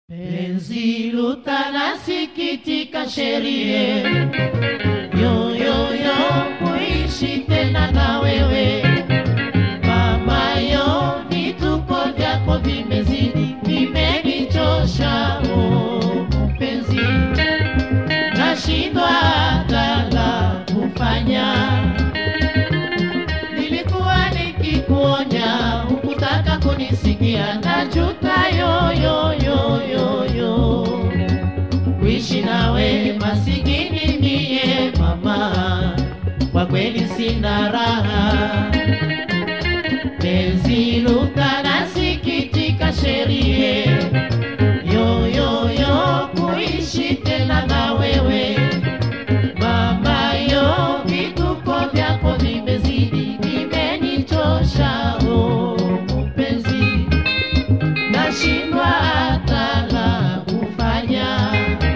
Penzi lutanasikitika sherie yoyoyo kuishi tena na wewe mamayo, vituko vyako vimezidi, vimenichosha oh, mpenzi, nashindwa hata la kufanya. Nilikuwa nikikuonya hukutaka kunisikia, najuta yoyoyoyoyo kuishi nawe masikini mie mama, kwa kweli sina raha. Penzi luka nasikitika sherie yoyoyo kuishi tena na wewe mama yo, vituko vyako vimezidi, vimenichosha oh, mpenzi, nashindwa hata la kufanya.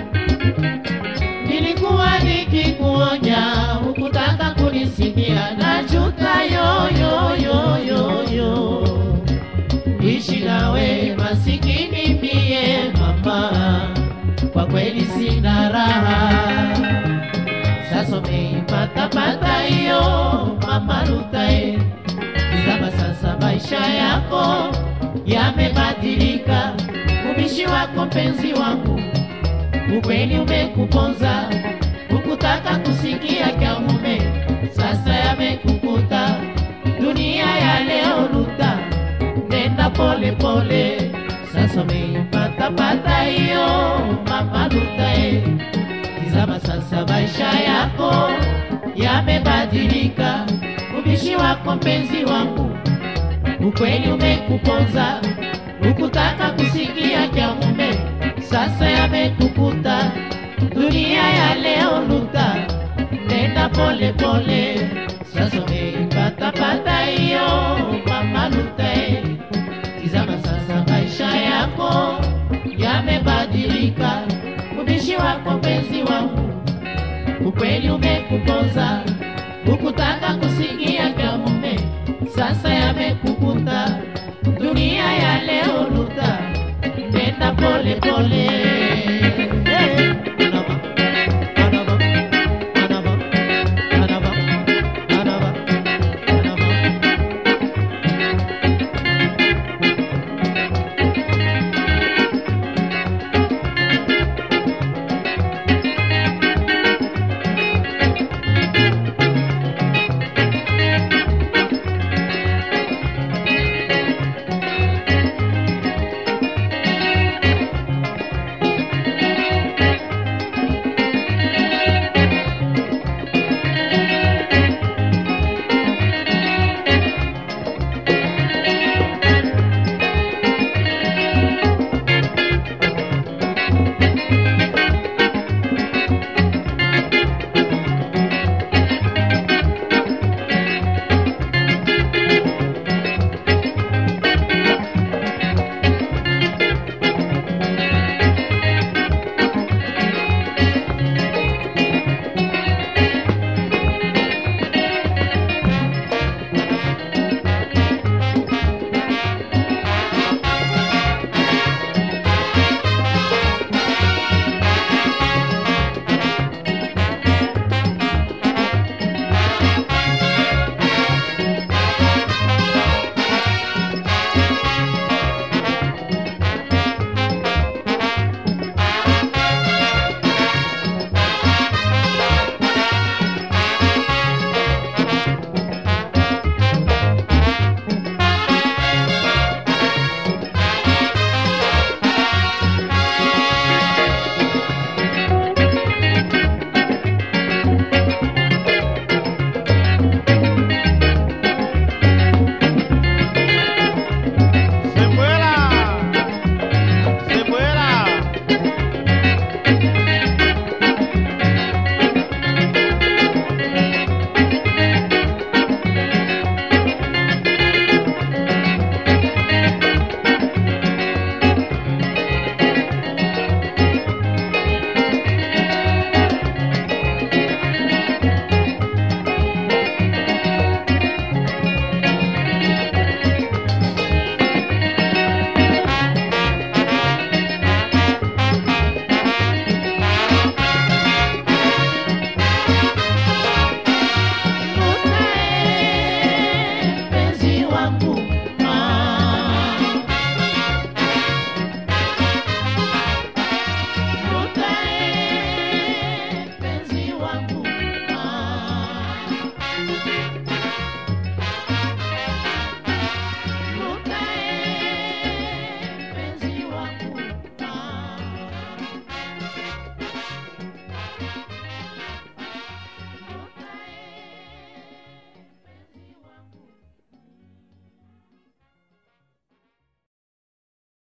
Nilikuwa nikikuonya hukutaka kunisikia, najuta yoyoyoyoyo ishi nawe masikini mie mama, kwa kweli sina raha. Sasa umeipatapata hiyo mama Rutae, tizama sasa maisha yako yamebadilika, ubishi wako mpenzi wangu ukweli umekuponza, hukutaka kusikia kya mume, sasa yamekukuta. Dunia ya leo luta, nenda pole pole, sasa umeipatapata hiyo mama Luta eh. Tizama sasa maisha yako yamebadilika, ubishi wako mpenzi wangu ukweli umekuponza, hukutaka kusikia kya mume, sasa yamekukuta. Dunia ya leo luta, nenda pole pole, sasa umeipatapata hiyo mama Luta eh. Tizama sasa maisha yako yamebadilika, ubishi wako mpenzi wangu ukweli umekuponza, hukutaka kusikia kya mume, sasa yamekukuta. Dunia ya leo luta, nenda pole pole.